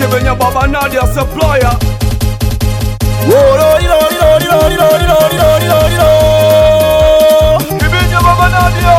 Kibenya Baba Nadia Supplier Kibenya Baba Nadia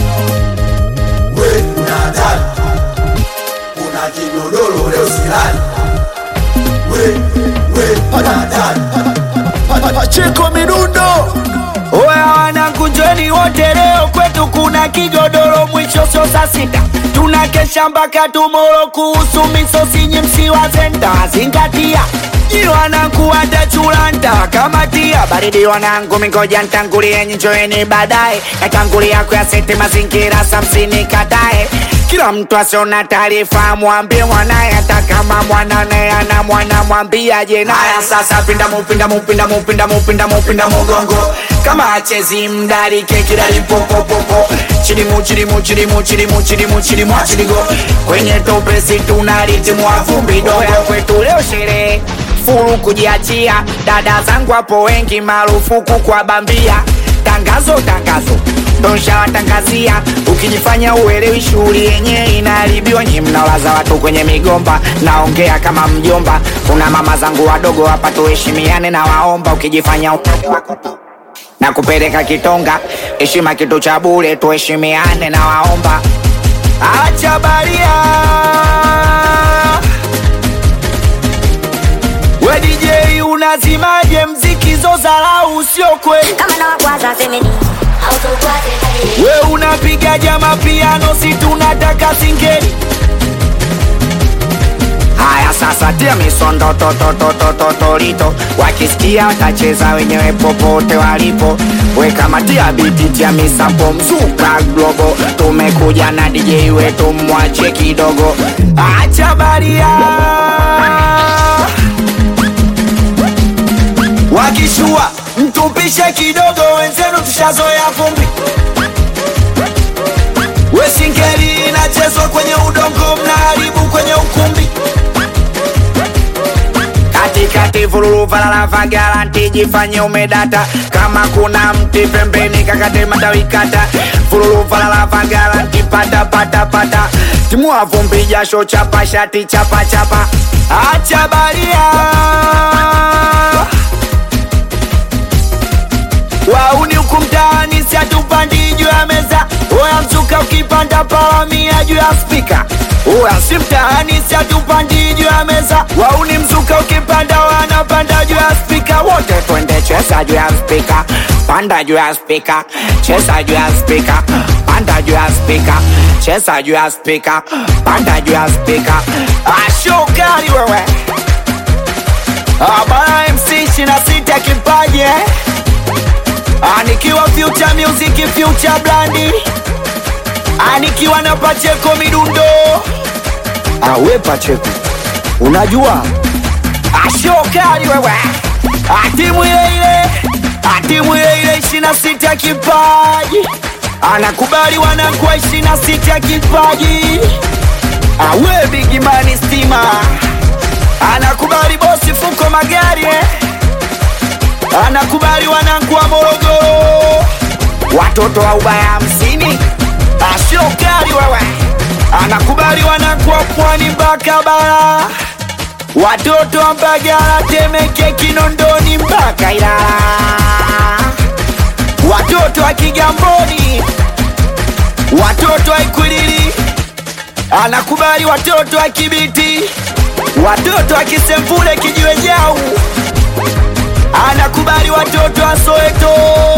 we una hatari, una kigodoro leo silali. We we una hatari, Pacheko midundo Oya wanangu njoni wote leo kwetu kuna kigodoro mwisho sio saa sita tunakesha mpaka tumoro kuhusu misosi nyimsi wa zenda zingatia Nyi wanangu watachulanta kama tia baridi wanangu mingoja ntangulie njoeni baadaye natangulia kuyaseti mazingira samsini katae kila mtu asiona taarifa mwambie mwanaye hata kama mwanane ana mwana mwambiaje naya sasa pinda mupinda mupinda mupinda mupinda mupinda mugongo kama achezi mdarike kidalipopopopo chilimu chilimu chilimu chilimu chilimu chilimu chiligo kwenye topesi tunalitimwa vumbi doya kwetu leo sherehe furu kujiachia dada zangu hapo wengi marufuku kwa bambia tangazo tangazo donshawatangazia ukijifanya uelewi shughuli yenyewe inaharibiwa nyi mnalaza watu kwenye migomba naongea kama mjomba kuna mama zangu wadogo hapa tuheshimiane na waomba ukijifanya utani wako tu na kupeleka kitonga heshima kitu cha bure tuheshimiane na waomba acha baria we DJ unazimaje mziki zozarau sio kweli kama na wakwaza semeni autokwaze kali we unapiga jama piano si tunataka singeli haya sasa tia misondo totototototolito wakisikia watacheza wenyewe popote walipo we kama tia biti tia misampo mzuka globo tumekuja na DJ wetu mwache kidogo acha baria wakishua mtupishe kidogo wenzenu tushazoea vumbi wesingeli inachezwa kwenye udongo mnaharibu kwenye ukumbi katikati vululu valala garanti jifanye umedata kama kuna mti pembeni kakate matawi kata vululu valala garanti pata pata pata timua vumbi jasho chapa shati chapa chapa acha baria wauni huku mtaani siatupandi juu ya meza oya mzuka ukipanda palamia juu ya spika oya si mtaani siatupandi juu ya meza wauni mzuka ukipanda wanapanda juu ya spika wote twende cheza juu ya spika panda juu ya spika cheza juu ya spika panda juu ya spika cheza juu ya spika panda juu ya spika ashokari wewe abana mc shina sita kipaji eh? Anikiwa future music future blandi Anikiwa na Pacheko midundo Awe Pacheko Unajua Ashokali wewe Atimu ile ile Atimu ile ile ishina sita kipaji Anakubali wanakuwa ishina sita kipaji Awe bigimani stima Anakubali bosi fuko magari eh? anakubali wanangu wa Morogoro, watoto wa ubaya hamsini, ashokali wewe, anakubali wanangu wa pwani mpaka bara, watoto wa Mbagala, Temeke, Kinondoni mpaka Ilala, watoto wa Kigamboni, watoto wa Ikwiriri, anakubali watoto wa Kibiti, watoto wa Kisemvule, Kijiwe Jau anakubali watoto wa Soweto,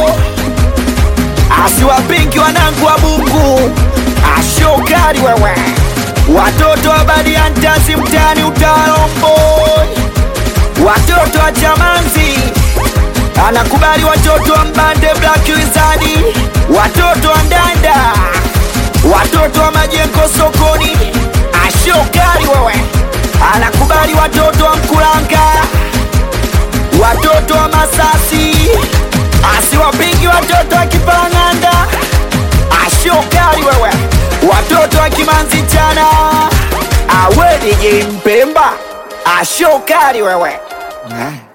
asiwapinki wanangu wa Bungu, ashokari wewe, watoto wa Badiantazi mtaani Utalomboi, watoto wa Chamanzi, anakubali watoto wa Mbande Black Wizard, watoto wa Ndanda, watoto wa Majengo sokoni, ashokari wewe, anakubali watoto wa Mkulanga watoto wa Masasi, asiwapingi watoto wa Kipalang'anda, ashokali wewe, watoto wa Kimanzi chana, awe DJ Mpemba, ashokali wewe eh.